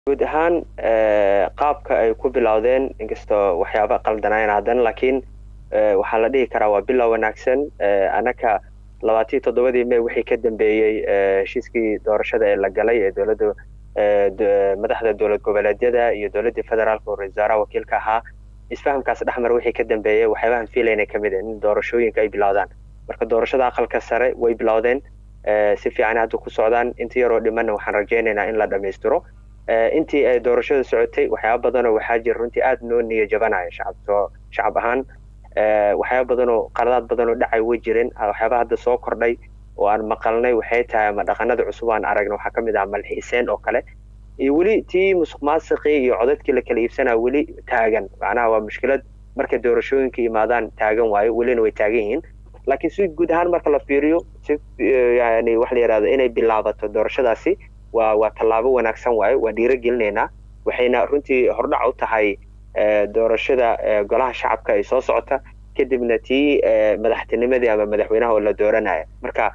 guud ahaan qaabka ay ku bilowdeen inkastoo waxyaaba qaldanaayeen haddana laakiin waxaa la dhihi karaa waa bilow wanaagsan annaka labaatiyo toddobadii may wixii ka dambeeyey heshiiskii doorashada ee la galay ee dowladda madaxda dowlad goboleedyada iyo dowladdii federaalka oo ra-isul wasaaraha wakiilka ahaa isfahamkaas dhexmar wixii ka dambeeyey waxyaabahan fiilayna ka mid in doorashooyinka ay bilowdaan marka doorashada aqalka sare way bilowdeen si fiican hadda ku socdaan inta yaroo dhimanna waxaan rajaynaynaa in la dhammaystiro intii ay doorashada socotay waxyaaba badanoo waxaa jira runtii aada noo niya jabanaya shacab shacab ahaan waxyaaba badanoo qaladaad badanoo dhacay way jireen waxyaaba hadda soo kordhay oo aan maqalnay waxay tahay ama dhaqanada cusub aan aragna waxaa ka mid ah malxiiseen oo kale iyo weli tii musuq maasiqii iyo codadkii la kala iibsanaa weli taagan macnaha waa mushkilad markay doorashooyinka yimaadaan taagan waayo welina way taagan yihiin laakiin si guud ahaan marka la fiiriyo si yani waxa la yidhahdo inay bilaabato doorashadaasi waa waa tallaabo wanaagsan waayo waa dhiiro gelinaynaa waxayna runtii hordhac u tahay doorashada golaha shacabka ay soo socota kadibna tii madaxtinimadii ama madaxweynaha oo la dooranaya marka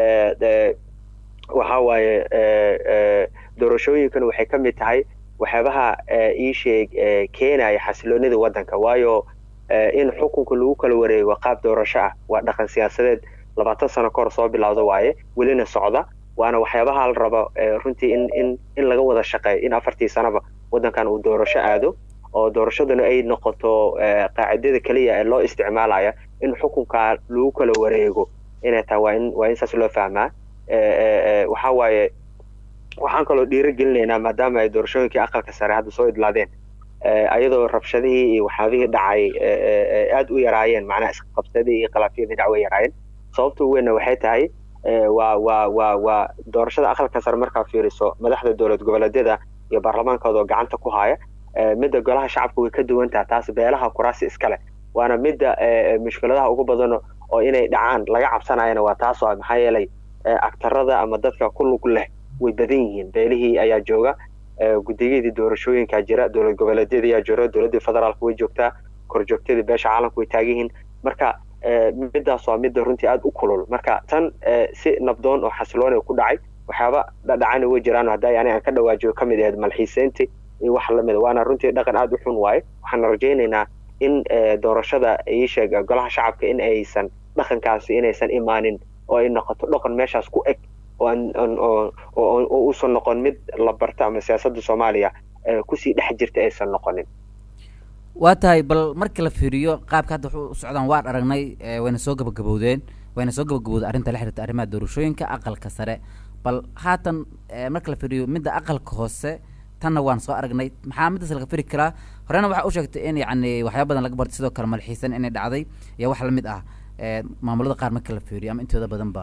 waxa waaye doorashooyinkan waxay ka mid tahay waxyaabaha ii sheeg keenaya xasiloonida waddanka waayo in xukunka lagu kala wareego qaab doorasho ah waa dhaqan siyaasadeed labaatan sano kahor soo bilowda waaye welina socda waana waxyaabaha la rabo runtii in in in laga wada shaqeeyo in afartii sanaba waddankan uu doorasho aado oo doorashaduna ay noqoto qaacidada keliya ee loo isticmaalaya in xukunka lagu kala wareego inay tahay waa in waa in saas loo fahmaa waxa waaye waxaan kaloo dhiiro gelinaynaa maadaama ay doorashooyinkii aqalka sare hadda soo idlaadeen ayadoo rabshadihii iyo waxyaabihii dhacay aada u yaraayeen macnaha isqabsadii iyo khilaafyadii dhac way yaraayeen sababta weynna waxay tahay waa waa waa waa doorashada aqalka sare markaa fiiriso madaxda dowlad goboleedyada iyo baarlamaankooda oo gacanta ku haya midda golaha shacabka way ka duwan taha taas beelaha kuraasi iskale waana midda mushkiladaha ugu badan oo inay dhacaan laga cabsanayana waa taas oo maxaa yeelay agtarada ama dadka ku lug leh way badan yihiin beelihii ayaa jooga guddiyadii doorashooyinkaa jira dowlad goboleedyadii ayaa jira dowladdii federaalka way joogtaa korjoogtadii beesha caalamka way taagan yihiin marka middaas waa midda runtii aada u kulul marka tan si nabdoon oo xasiloon ku dhacay waxyaaba dhadhacana way jiraan hadda yani aan ka dhawaajiyo ka mid ahayd malxiiseynti iyo wax lamid waana runtii dhaqan aada u xun waaye waxaan rajaynaynaa in doorashada ii sheeg golaha shacabka in aysan dhaqankaasi inaysan imaanin oo ay noqoto dhaqan meeshaas ku eg oo uusan noqon mid la barta ama siyaasadda soomaaliya kusii dhex jirta aysan noqonin waa tahay bal marka la fiiriyo qaabka hadda waxu u socdaan waan aragnay wayna soo gabagabowdeen wayna soo gabagabowday arrinta la xiriirta arrimaha doorashooyinka aqalka sare bal haatan marka la fiiriyo midda aqalka hoose tanna waan soo aragnay maxaa middaas laga firi karaa horena waxaa u sheegtay in yacni waxyaaba badan laga bartay sidoo kale malxiisan inay dhacday iyo wax lamid ah maamulada qaar marka la fiiriyo ama intooda badanba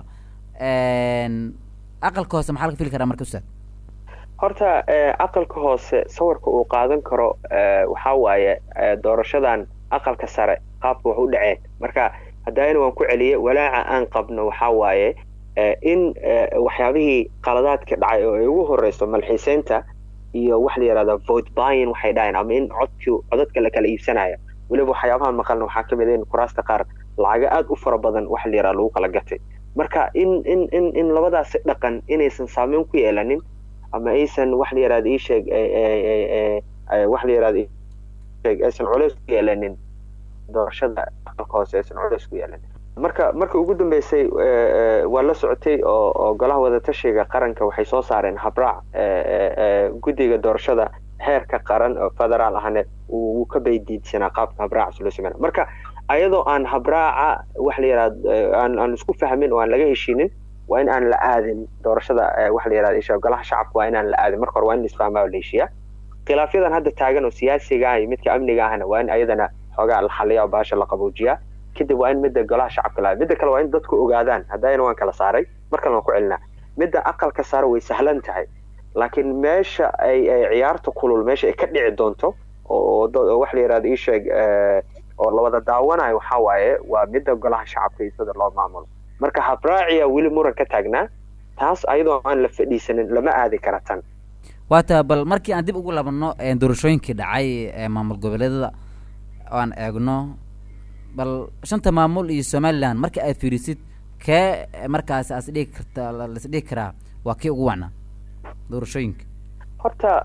aqalka hoose maxaa laga fili karaa marka ustaad horta aqalka hoose sawirka uu qaadan karo waxaa waaye doorashadan aqalka sare qaabka wax u dhaceen marka haddana waan ku celiyey walaaca aan qabno waxaa waaye in waxyaabihii qaladaadka dhacay oo ay ugu horeyso malxiiseynta iyo waxa la yidhahda vote byin waxay dhaheen ama in codki codadka la kala iibsanaya weliba waxyaabahan maqalna waxaa ka mid a in kuraasta qaar lacaga aada u fara badan waxa la yidhahda lagu kala gatay marka in in in in labadaasi dhaqan inaysan saameyn ku yeelanin ama aysan wax la yidhahda ii sheeg wax la yidhahda sheeg aysan culeys ku yeelanin doorashada aqalka hoose aysan culeys ku yeelanin marka marka ugu dambeysay waa la socotay oo oo golaha wadatashiga qaranka waxay soo saareen habraac guddiga doorashada heerka qaran oo federaal ahne wuu ka baydiidsanaa qaabka habraacaas loo sameynaa marka ayadoo aan habraaca wax la yidhahda aan aan isku fahmin oo aan laga heshinin waa in aan la aadin doorashada waxa la yidhahda isha golaha shacabka waa in aan la aadin marka hore waa in la isfahmaa oo la heshiiyaa khilaafyadan hadda taagan oo siyaasiga ah iyo midka amniga ahna waa in ayadana xoogaa la xaliya oo baasha la qaboojiyaa kadib waa in midda golaha shacabka la midda kale waa in dadku ogaadaan haddayna waan kala saaray mar kalena waan ku celinaa midda aqalka saare way sahlan tahay laakiin meesha ay ay ciyaarta kulul meesha ay ka dhici doonto oo wax la yidhahda ii sheeg oo la wada daawanayo waxaa waaye waa midda golaha shacabka iyo sida loo maamulo marka habraaciya weli muran ka taagnaa taas ayadoo aan la fadhiisanin lama aadi kara tan waa taa bal markii aan dib ugu labanno doorashooyinkii dhacay ee maamul goboleedada oo aan eegno bal shanta maamul iyo somaliland marka aad fiirisid kee markaas as dhigi karta las dhigi karaa waa kii ugu wacnaa doorashooyinka horta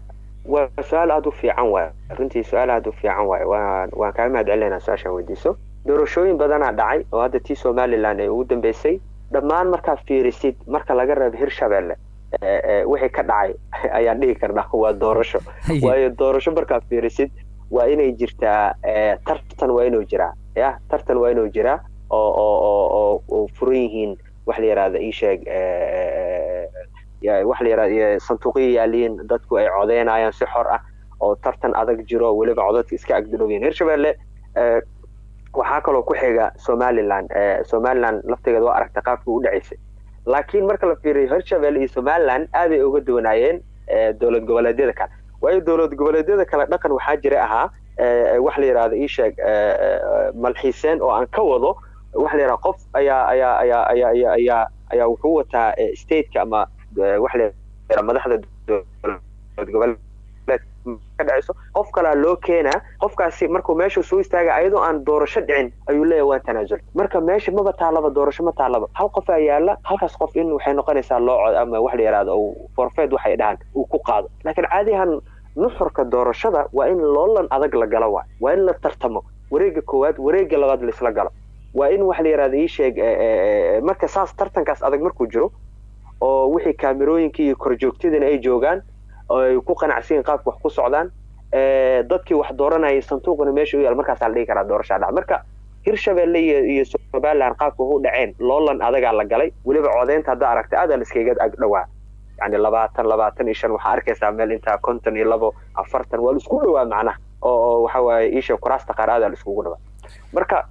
waa su-aal aada u fiican waay runtii su-aal aada u fiican waay waan waan kaaga mahad celinayna su-aashaan weydiiso doorashooyin badanaa dhacay oo hadda tii somaliland ay ugu dambeysay dhammaan markaa fiirisid marka laga reebo hirshabelle wixii ka dhacay ayaan dhihi karnaa waa doorasho waayo doorasho markaa fiirisid waa inay jirtaa tartan waa inuu jiraa ya tartan waa inuu jiraa oo oo oo oo oo furan yihiin wax la yihahda ii sheeg waxa la yihahda sanduuqyo yaaliin dadku ay codeynayaan si xor ah oo tartan adag jiro weliba codadka iska agdudhowyiin hirshabelle waxaa kaloo ku xiga somaliland somaliland laftigeeda waa aragta qaabka u dhacaysay laakiin marka la fiiriyo hirshabelle iyo somaliland aaday uga duwanaayeen dowlad goboleedyada kale waayo dowlad goboleedyada kale dhaqan waxaa jira ahaa wax la yihahda ii sheeg malxiiseen oo aan ka wado waxa la yidhaha qof ayaa ayaa ayaa ayaa ayaa ayaa ayaa wuxuu wataa stateka ama waxa la yidhaha madaxda dowlad goboleed ka dhacayso qof kalaa loo keenaa qofkaasi markuu meesha soo istaaga ayadoo aan doorasho dhicin ayuu leeyahay waan tanaasul marka meesha maba taalaba doorasho ma taalaba hal qofaa yaala halkaas qof in waxay noqonaysaa loo cod ama wax la yidhahdo forfeed waxay dhahaan uu ku qaado laakiin caadihan nuxurka doorashada waa in loolan adag la galo waay waa in la tartamo wareega koowaad wareega labaad laisla galo waa in waxa la yidhahda ii sheeg marka saas tartankaas adag markuu jiro oo wixii kaamerooyinkii iyo korjoogtadina ay joogaan oo ay ku qanacsiyin qaabka wax ku socdaan dadkii wax dooranayay sanduuqna meesha u yaal markaasaa la dhihi karaa doorashaa dhaca marka hirshabelle iyo iyo somaliland qaabka u dhaceen loolan adagaa la galay weliba codeynta haddaa aragta aadaa la iskaga ag dhowaa yani labaatan labaatan iyo shan waxaa arkaysaa meel intaa konton iyo labo afartan waa la isku dhowaa macnaha oo oo waxa waaye iisha kuraasta qaar aadaa la iskugu dhowaa marka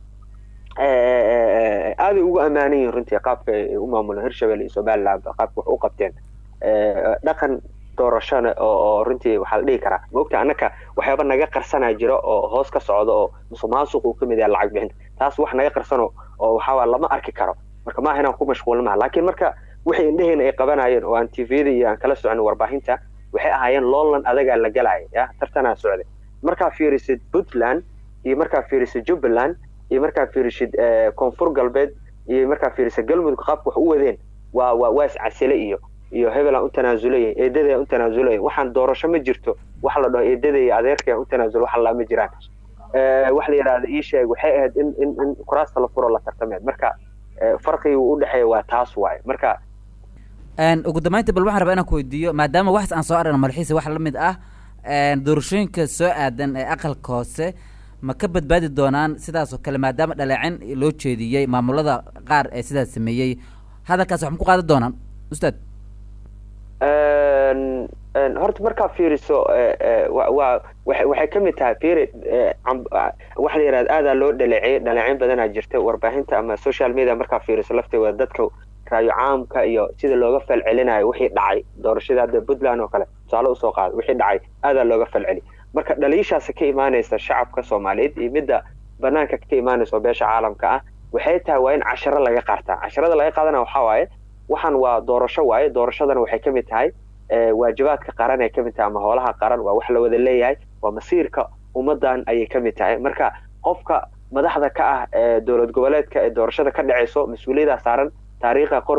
aaday ugu ammaanan yihin runtii qaabka ay u maamulaan hirshabelle iyo somaliland qaabka wax u qabteen dhaqan doorashona oo runtii waxaa la dhihi karaa maogta annaka waxyaaba naga qarsanaa jiro oo hoos ka socda oo musuq maasuq uu ka mid yahay lacag bixinta taas wax naga qarsano oo waxaa lama arki karo marka maaha inaan ku mashquulin maha laakiin marka wixii indheheyna ay qabanayeen oo aan tvda iyo aan kala socon warbaahinta waxay ahaayeen loolan adagaa la galaya ya tartanaa socday markaa fiirisid puntland iyo markaa fiirisid jubbaland iyo markaa fiirisid koonfur galbeed iyo markaa fiirisid galmudug qaabka wax u wadeen waa waa waa iscasile iyo iyo hebelaan u tanaasulay eedadii aan u tanaasulay waxaan doorasho ma jirto waxa la dhaho eedadii iyo adeerkii aan u tanaasul wax allaa ma jiraan waxa la yidhahda ii sheeg waxay ahayd in in in kuraasta la furo la tartameed marka farqigii u dhexeeya waa taas waaye marka ugu dambeynta bal waxaan rabaa inaan ku weydiiyo maadaama waxaas aan soo aragna malxiisa wax la mid ah doorashooyinka soo aadan ee aqalka hoose ma ka badbaadi doonaan sidaas oo kale maadaama dhaleecin loo jeediyey maamulada qaar ee sidaas sameeyey hadalkaas wax ma ku qaadan doonaan ustaad horta markaa fiiriso waa waxay ka mid tahay fiiri waxa la yidhahda aadaa loo dhaleeciyey dhaleecin badanaa jirta warbaahinta ama social media markaa fiiriso lafteeda dadka raayo caamka iyo sida looga falcelinayo wixii dhacay doorashada hadda puntland oo kale tusaale usoo qaada wixii dhacay aadaa looga falceli marka dhaliishaasi ka imaanaysa shacabka soomaaliyeed iyo midda banaanka ka imaanaysa oo beesha caalamka ah waxay tahay waa in casharo laga qaartaa casharada laga qaadana waxaa waaye waxaan waa doorasho waaye doorashadana waxay ka mid tahay waajibaadka qaran ay ka mid tahay ama hoolaha qaran waa wax la wada leeyahay waa masiirka ummadan ayay ka mid tahay marka qofka madaxda ka ah ee dowlad goboleedka ee doorashada ka dhacayso mas-uuliyaddaa saaran taariikha qor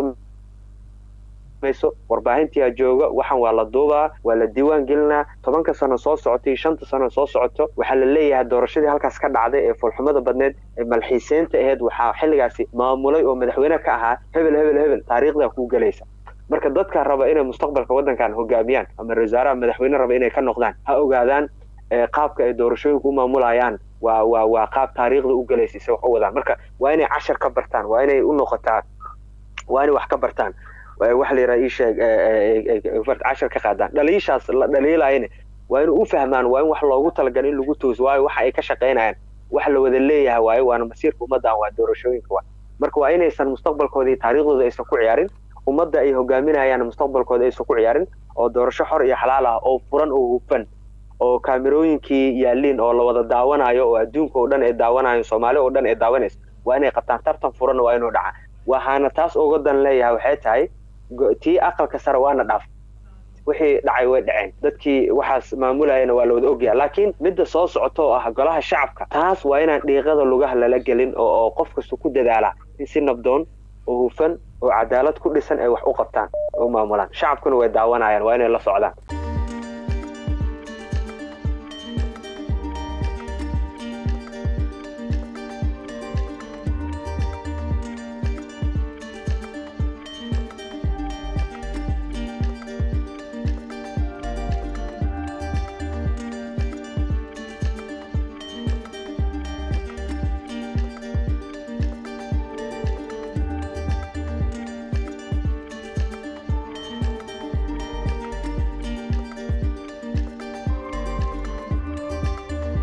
mayso warbaahintiyaa jooga waxaan waa la duubaa waa la diiwaan gelinaa tobanka sano soo socota iyo shanta sano soo socoto waxaa la leeyahay doorashadii halkaas ka dhacday ee foolxumada badneed ee malxiiseynta aheyd waxaa xilligaasi maamulay oo madaxweyne ka ahaa hebel hebel hebel taariikhdaa kuu gelaysa marka dadka raba inay mustaqbalka waddankan hogaamiyaan ama wasaaraha madaxweyne raba inay ka noqdaan ha ogaadaan qaabka ay doorashooyinka u maamulayaan waa waa waa qaab taariikhda u gelaysa se wax u wadaan marka waa inay cashar ka bartaan waa inay u noqotaa waa inay wax ka bartaan waxa la yidhaha ii sheeg cashar ka qaadaan dhaliishaas la dhaliilayana waa inay u fahmaan waa in wax loogu talagalay in lagu tooso waayo waxa ay ka shaqaynayaan wax la wada leeyahay waayo waana masiirka ummaddan waa doorashooyinka waa marka waa inaysan mustaqbalkooda iyo taariikhdooda aysan ku ciyaarin ummadda ay hogaaminayaan mustaqbalkooda aysan ku ciyaarin oo doorasho xor iyo xalaal ah oo furan oo hufan oo kaamerooyinkii yaaliin oo la wada daawanayo oo adduunka oo dhan ay daawanayo soomaali oo dhan ay daawanayso waa inay qabtaan tartan furan waa inuu dhaca waxaana taas uga dan leeyahay waxay tahay tii aqalka sare waana dhaaf wixii dhacay way dhaceen dadkii waxaas maamulayana waa la wada ogyaha laakiin midda soo socota oo ah golaha shacabka taas waa inaan dhiiqada lugaha lala gelin oo qof kasta ku dadaala in si nabdoon oo hufan oo cadaalad ku dhisan ay wax u qabtaan oo maamulaan shacabkuna way daawanayaan waa inay la socdaan